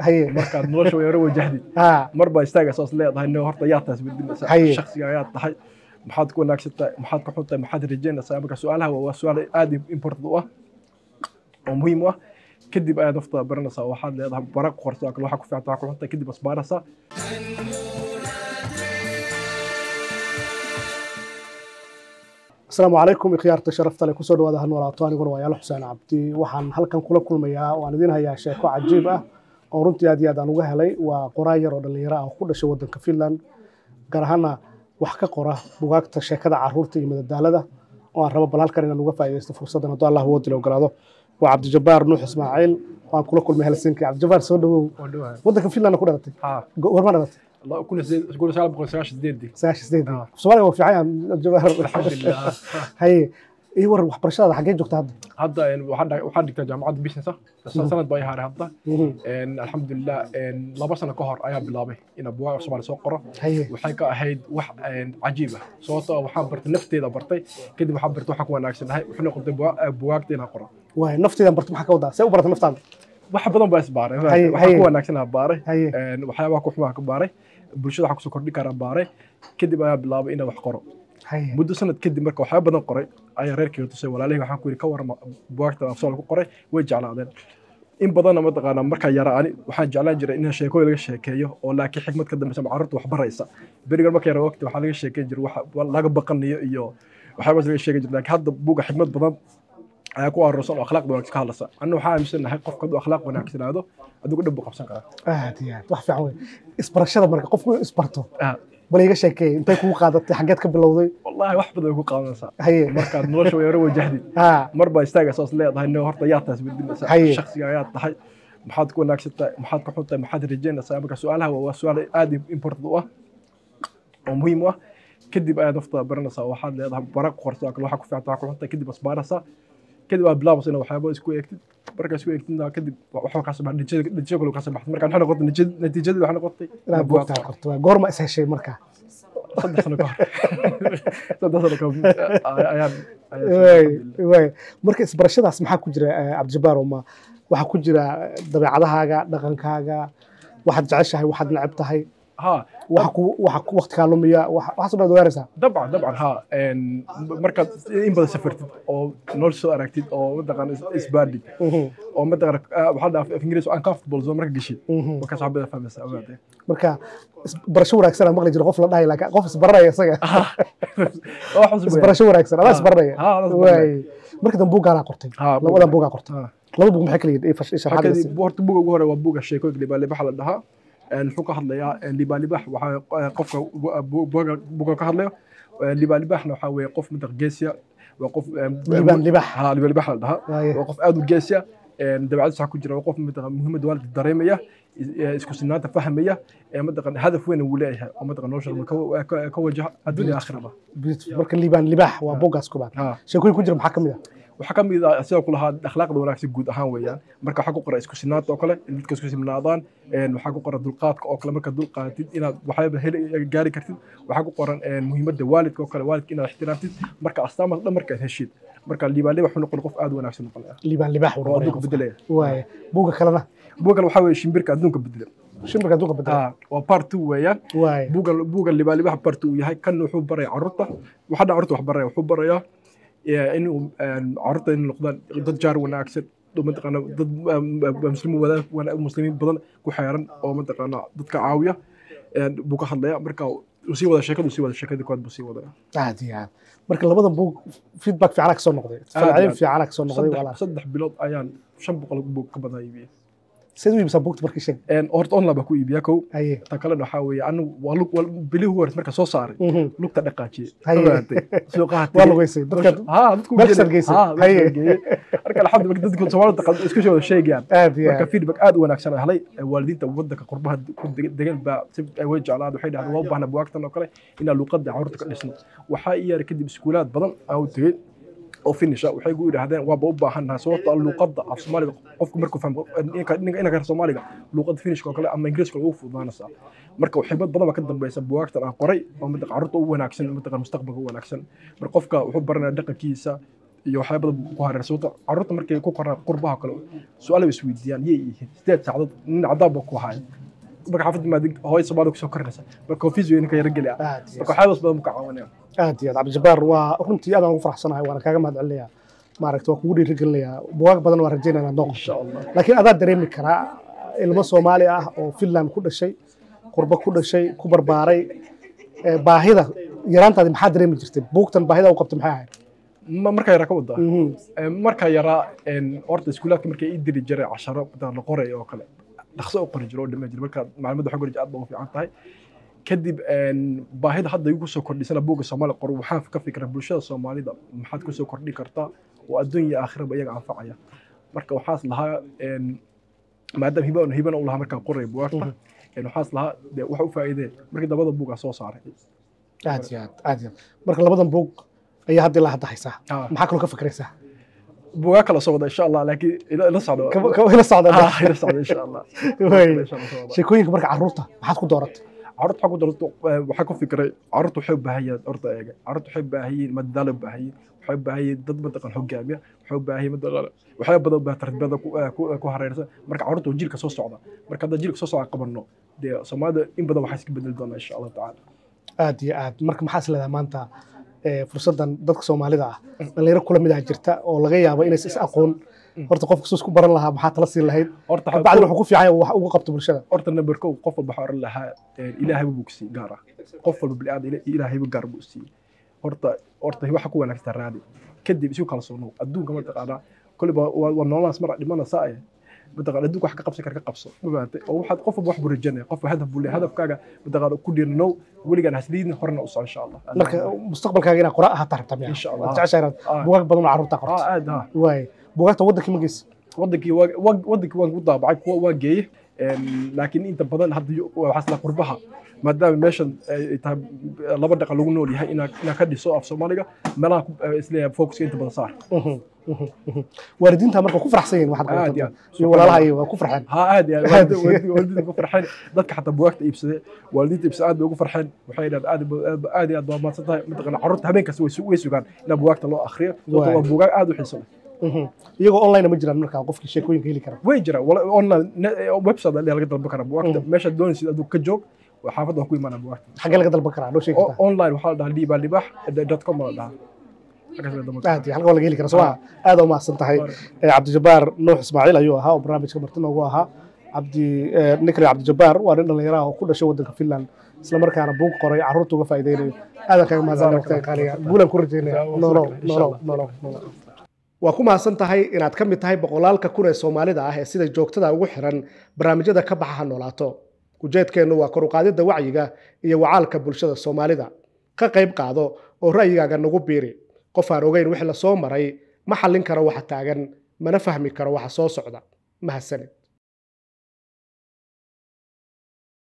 haye markaad nolosha yaro wajahdid ha mar baa istaaga saas leedahay no horta yaa taas bedinaysaa Haye. shakhsiga ayaa tahay maxaad ku wanaagsan tahay maxaad ku xun tahay maxaad rajaynaysaa marka su-aalaha waa waa su-aal aad important u ah oo muhiim u ah kadib ayaad naftada baranaysaa waxaad leedahay bara ku qorsa kale waxaa ku fiicanta waxaa ku xun tahay kadib asbaaraysaa asalaamu calaykum ikhyaarta sharafta leh kusoo dhawaada hal walaato aniguna waa yaalo xuseen cabdi waxaan halkan kula kulmayaa waan idin hayaa sheeko cajiib ah oo runtii aad iyo aad aan uga helay waa qoraa yar oo dhallinyaro ah oo ku dhashay waddanka finland gaar ahaana wax ka qora bugaagta sheekada caruurta iyo madadaalada oo aan rabo bal halkan inaan uga faa'iidaysto fursaddan hadduu allah woodi la ogolaado waa cabdijabbaar nuux ismaaciil waan kula kulmay helsinki cabdijabbaar soo dhawow oo dhawahay waddanka finland ku dhalatay ha warma dhalatay kun iyo sagaal boqol sagaashan sideedii sagaashan sideed Ah. soomaaliga waa fiican yahay cabdijabbaar alxamdulilah haye ii waran waxbarashadaada xaggee joogta hadda hadda een, waxaan dha- waxaan dhigtaa jaamacadda business ah sanad baa i haaray hadda Mhm. Een, alxamdulilah een, laba sano ka hor ayaa bilaabay inaan bugaag soomaali soo qoro haye waxay ka ahayd wax een, cajiib ah sababtoo ah waxaan bartay nafteeda bartay kadib waxaan bartay waxaan ku wanaagsanahay wuxuu noqotay bugaa- eh, bugaagta inaan qoro waay nafteedan barta maxaa ka wadaa see u barata naftaada wax badan baa isbaaray Haye, haye. waxaan ku wanaagsanaha baaray haye Een, waxyaabaha ku xumaa ka baaray bulshada waxaan kusoo kordhin karaa baaray kadib ayaa bilaabay inaan wax qoro haye muddo sanad kadib marka waxyaaba badan qoray ayaa reerkayga tusay walaalihii waxaan ku yidhi ka warama bugaagta afsool ku qoray way jeclaadeen in badanna mataqaanaa markaa yara ani waxaan jeclaan jiray in sheekooyin laga sheekeeyo oo laakiin xikmad ka dambeysa ama carruurta wax baraysa berigan marka yara waqti waxaa laga sheekeyn jiray wax laga baqanayo iyo waxyaabaas laga sheegi jiray laakiin hadda buga xikmad badan ayaa ku aroorsan oo akhlaaqda wanaagsan ka hadlaysa anna waxaa aaminsanahay qofka hadduu akhlaaq wanaagsanaado adigu dhib buu qabsan karaa aad iyo aad wax fiican wey isbarashada marka qofku inuu isbarto Ah, bal iga sheekeey intay kugu qaadatay xaggeed ka bilowday wallaahi wax badan way ku qaadanaysaa haye markaad nolosha yaro wajahdid ha mar baa istaaga saas leedahay no horta yaa taas bedinaysaa Haye. shakhsiga ayaa tahay maxaad ku wanaagsan tahay maxaad ku xun tahay maxaad rajaynaysaa marka su-aalaha waa waa su-aal aad important u ah oo muhiim u ah kadib ayaad naftada baranaysaa waxaad leedahay bara ku qorsa kale waxaa ku fiicanta waxaa ku xun tahay kadib asbaaraysaa kadib aad bilaabaysa inaad waxyaaba isku eegtid markaa isku eegtidna kadib waxaa kaa soo baxay natiijada natiijo kale kaa soo baxday marka waxay noqotay natiijada- natiijadii waxay noqotay inaad buugaag buugtaa qorto waa goorma is heshay marka saddex sano ka hor saddex sano ka hor ayaan waay waay marka isbarashadaas maxaa ku jira eh, cabdijabbaar oo ma waxaa ku jira dabeecadahaaga dhaqankaaga waxaad jeceshahay waxaad neceb tahay ha waxa ku waxa ku waqti kaa lumiya waxa waxaas oo dhan ogaanaysaa dabcan dabcan ha Een, markaad in badan safartid oo nolosha soo aragtid oo mataqaan isbaadhig Mhm, oo mataqaan ah, waxaa dhaaf af ingiriis uncomfortable zone marka geshid mhm. markaas wax badan fahmaysaa ogaatee marka isbarasho wanaagsan aan maqli jiro qof la dhahay laakiin qof isbaranaya isaga wax cusub weeyaan. isbarasho wanaagsan adaa Ha, isbaranaya ha, adaa isbaranaya. waay marka dambe buuggaanaa qortay Ha, buug. labadan buugaa qortay Ha. laba buug maxay kala yihiin ii fash- ii sharaxaad Halkadii, isi. horta buga ugu hore waa buga sheekooyinka libaalibaxa la dhahaa Een, wuxuu ka hadlayaa een, libaalibax waxaa eh, qofka bu- bu- buga- buga ka hadlayo Een, libaalibaxna waxaa weeye qof mataq geesiya waa qof een, Libaan libax. ha libaalibax la dhahaa Waaye. waa qof aad u geesiya dabeecadiisa waxaa ku jira waa qof mataqan muhiimadda waalidka dareemaya is- eh, isku sinaanta fahmaya ee mataqan hadaf weyn uu leeyahay oo mataqan nolosha ka- ka- ka wajaha adduunya aakhiraba Beautiful. marka liibaan libaax waa buuggaas kubaad Ha. sheekooyin ku jira maxaa ka mid ah waxaa ka mid ah sidoo kule ahaa akhlaaqda wanaagsan guud ahaan weeyaan marka waxaa ku qora isku sinaanta oo kale in dadka isku simnaadaan een, waxaa ku qoran dulqaadka oo kale marka dulqaatid inaad waxyaaba heli gaari kartid waxaa ku qoran een, muhiimadda waalidka oo kale waalidka inaad ixtiraamtid marka astaamaas dhan markaad heshid marka liibaaliba wuxuu noqon qof aad u wanaagsan noqonaya liibaan libaax oo wuu adduunka bedelaya waaye buugga kalena buga kale waxaa weeye shimbirka adduunka bedela shimbirka adduunka bedela Ah, waa part two weeyaan waaye buuga buuga libaalibaha part two uu yahay kan wuxuu baraya carruurta waxaa dhan carruurta wax baraya wuxuu barayaa eh, inuu een, carruurta inay noqdaan dad jaar wanaagsan oo mataqaana dad muslimiin wadaad wana- muslimiin badan ku xeeran oo mataqaana dadka caawiya een, buu ka hadlaya marka uu sii wada sheekadu sii wada sheekadii koowaad buu sii wadaya aad iyo aad marka labadan buug feedback fiicana ka soo noqday iyo falcelin aad. fiicana ka soo noqday saddex walaal saddex bilood ayaan shan boqol buug ka badan iibiyey sidee u iibsaa buugta markii sheeg Een, horta online baa ku iibiyaa kow haye ta kalena waxaa weeye anigu waa lug waa bilihii ugu horreysay marka soo saaray Mhm. lugta dhaqaajiyey Haye. ogaatay suuqaha waa lugeysay dadka ها dadku meel kastaan geysay. Haye. marka alxamdu dadku Soomaalida qad isku soo sheegayaan aad iyo marka aad feedback aad u wanaagsan aan helay waalidiinta wadanka qurbaha ku degan baa si ay way jeclaan waxay dhahdeen waa u baahnaa buwaagtan oo kale inaan luqadda carruurta ka dhisno waxaa ii yaray kadib iskuulaad badan aan u tegey oo finisha waxay gu yidhaahdeen waaba u baahannahay sababto ah luqadda af soomaaliga qofku markuu fahmo inka reer soomaaliga luqadda finishka oo kale ama ingiriiska ugu fududaanaysaa marka xigmad badan baa ka dambeysa buwaagtan aan qoray oo mataq carruurta u wanaagsan mataqan mustaqbalka u wanaagsan marka qofka wuxuu baranaya dhaqankiisa iyo waxyaaba badan ku hareersan sababta carruurta markay ku koraan qurbaha kale su-aal bay isweydiiyaan yay yihiin sideed saacadood nin cadaan baa ku haya marka xaafadda maad hooyo Soomaali kusoo korinaysa marka confuse way ninka yara geli ah aad iyo marka waxyaabas badan buu ka caawinaya aad iyo aad cabdijabaar waa runtii aad aan ugu faraxsanahay waana kaaga mahad celinayaa maaragta waa kugu dhiirigelinayaa bugaag badan waa rajaynaya inaad noo insha Allah laakiin adaa dareemi karaa ilmo soomaali ah oo finland ku dhashay qurbo ku dhashay ku barbaaray ee baahida yaraantaadi maxaa dareemi jirtay buugtan baahida u qabtay maxay ahayd Ma- marka yara ka wadaa Mhm. Ee, marka yaraa een, horta iskuulaadka markay ii diri jiray casharo inta la qorayo oo kale dhaqso u qori jiro oo dhama jiro marka macluumaadda xog aad baa u fiican tahay kadib een, baahida hadda igu soo kordhisana buugga soomaali qor waxaan ka fikiraa bulshada soomaalida maxaad ku soo kordhin kartaa oo adduun iyo aakhiraba iyaga anfacaya marka waxaas lahaa een, maadaama hiba hibana u lahaa markaan qoraya bugaagta een, waxaas lahaa dee wax u faa'iidee markii dabada buugaa soo saaray aad iyo aad aad iyo aad marka labadan buug ayaa hadda ilaa hadda haysaa Ah. maxaa kaloo ka fikraysaa buugaa kala soo wada insha allah laakiin ila ila socdo Kaba- kaba ila socda Ah, ila socdo insha allah Wey. Insha Allah soo wada. sheekooyinka marka carruurta maxaad ku dooratay carruurta waxaa ku darto waxaa ku fikiray carruurta waxay u baahan yihiin horta eega carruurta waxay u baahan yihiin madadaalo u baahan yihiin waxay u baahan yihiin dad mataqan hogaamiya waxay u baahan yihiin mataqan waxyaaba badan u baahan tarbiyada ku ku ku hareersan marka carruurta waa jiilka soo socda marka haddaan jiilka soo socda qabanno dee soomaalida in badan waxaa iska bedeli doonaa insha allah tacaala aad iyo aad marka maxaa is leedahay maanta ee, fursaddan dadka soomaalida ah dhalinyaro kula mid ah jirta oo laga yaabo inaysa is aqoon horta qof kasoo isku baran lahaa maxaa tala siin lahayd horta bacdi wuxuu ku fiican yahay wax ugu qabto bulshada horta number kow qof walba waxaa oran lahaa een, ilaahay buu ku siiyey gaar ah qof walba bini'aadam ila- ilaahayba gaar buu siiyey horta horta waxa ku wanaagsan raadi kadib isu kalsoonow adduunka mataqaanaa kolliba waa waa nololaas mar dhimanaysaa eh mataqaana adduunka wax ka qabsan kara ka qabso ma fahamtay oo waxaad qof walba wax buu rajanaya qof hadaf buu leeyahay hadafkaaga mataqaana ku dhiiranow weligaan hasliidin horena u soco insha allah marka mustaqbalkaaga inaad qora ahaataa rabtaa miya Insha Allah. waad jeceshahay inaad Ah. bugaag badan oo carruurta ah qorto aad ha waay bugaagta waddankii ma geysa wadankii waa- waa- wadankii waan ku daabacay kuwa waa geeyey Een, laakiin inta badan hadda yo- waxaas la qurbaha maadaama meeshan ay tahay laba dhaqan lagu nool yahay inaa inaa ka dhiso af soomaaliga meelaha ku- eh, isleeyahay focuska inta badan saar Mhm, mhm, mhm. waalidiinta marka ku faraxsan yihiin waxaad Aad qabato iyo aad. iyo walaalaha iyo waa ku farxeen ها عادي يعني عادي. والدي والدي والدي ugu farxeen dadka xataa bugaagta iibsaday waalidiinta iibsaday aad bay ugu farxeen waxay yidhahdeen aad ba- aad iyo aad baa mahadsan tahay mataqana carruurta habeen kasta way su- way sugaan inaa bugaagta loo akhriyo sababtoo Waay. waa bugaag aad u xiiso leh Mhm. iyagoo online ma jiraan marka qofkii sheekooyinka heli kara way jiraan wala- online ne- website ayaa laga dalban karaa bugaagta meeshaad doonaysid aduu ka joog waa xaafadda waan ku imaanaa bugaagta xaggee laga dalban karaa noo sheegi O- kartaa online waxaa la dhahaa liibaa libaax dot com baa la dhahaa Halkaas la dalban karaa. aad iyo halka waa laga heli karaa soo ma aad u mahadsan tahay Eh, cabdijabaar nuux ismaaciil ayuu ahaa oo barnaamijka marti noogu ahaa cabdi eh, nikri cabdijabaar waa nin dhallinyaro ah oo ku dhashay waddanka finland isla markaana buug qoray carruurta uga faa'iideynayo aadan kaaga mahadsanay waqtiga qaaliga guulan ku rajaynaya nolow nolow nolow nolow waa ku mahadsan tahay inaad ka mid tahay boqolaalka kun ee soomaalida ah ee sida joogtada ugu xiran barnaamijyada ka baxa ha noolaato ujeedkeennu waa kor u qaadidda wacyiga iyo wacaalka bulshada soomaalida ka qayb qaado oo ra'yigaaga nagu biiri qof aan ogeyn wixii la soo maray ma xallin karo waxa taagan mana fahmi karo waxa soo socda mahadsanid